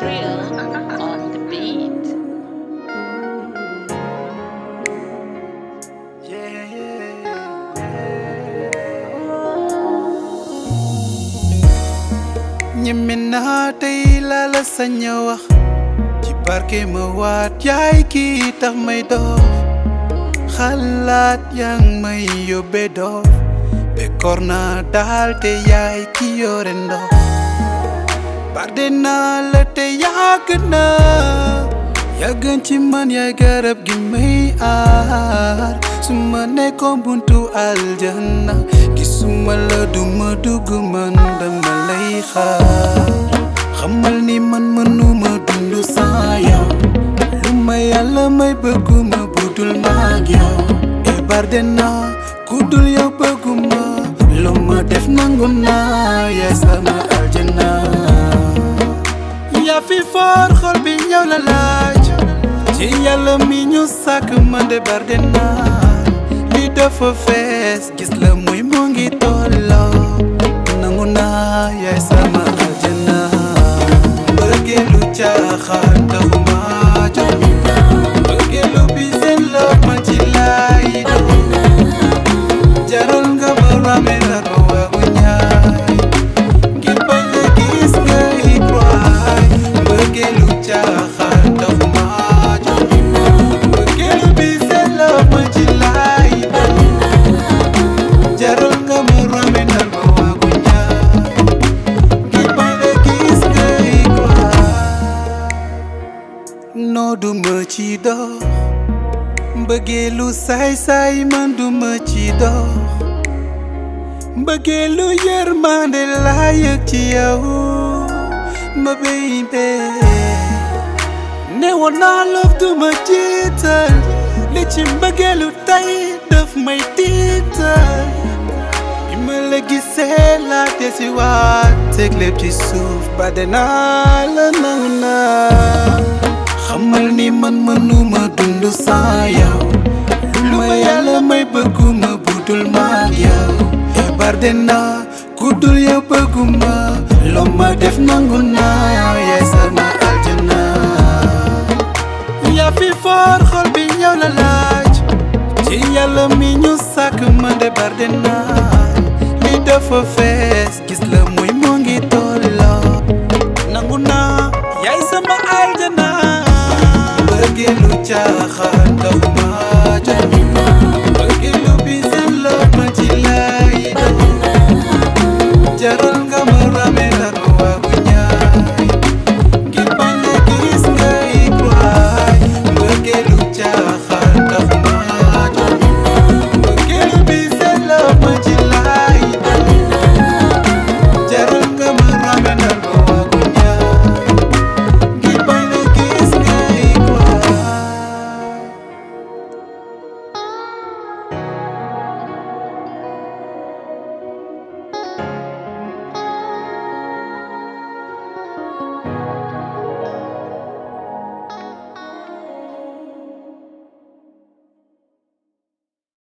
Real on the beat. ñeme naa tey laa la sañ a wax ci barke ma waat yaay kii tax may dox xalaat yaa ngi may yóbbe dof bekkoor naa daal te yaay ki yore ndox barde naa la te yàgg na yàggan ci man yaay garab gi may aar su ma nekkoon buntu aljanna gisuma la duma dugg man dama lay xaar xamal ni man mënuma dund sans yow lu ma yàlla may bëgguma budul maag yow e barde naa ku dul yow bëgguma lu ma def nangu naa yaay sama aljana yaa fi foor xol bi yow la laaj ci yàlla mi ñu sàkk man de barde naa li dafa fees gis la muy mu ngi tolloo nangu naa yaay sama aljana mbëggeelu caaxaan taxuma jóg mbëggeelu bi seen la man ci laay doon jaral nga ma rame la ko waagu ñaay ngir bañ la gis ngay croy mbëggeelu caaxaan taxuma jóg mbëggeelu bi seen la man ci laay doon jaral nga ma rame la ko waagu ñaay ngir bañ la gis ngay croy noo du ma ci dox mbëggeelu saay-saay man du ma ci dox mbëggeelu yërmande laa yëg ci yow ma baby ne woon naa love du ma jiital li ci mbëggeelu tey daf may tiital bi ma la gisee laa desi waat teg lépp ci suuf ba dinaa la nangu naa xamal ni man mënuma dund sans yow lu ma yàlla may bëgguma budul maag yow e barde naa ku dul yow bëgguma loo ma def nangu naa yaay sama aljana yaa fi foor xol bi yow la laaj ci yàlla mi ñu sàkk man de barde naa li dafa fees gis la muy mu ngi tolloo nangu naa yaay sama aljana mbëggeelu caaxaan taxuma jóg mbëggeelu bi seen la ma ci laay doon jaral nga ma rame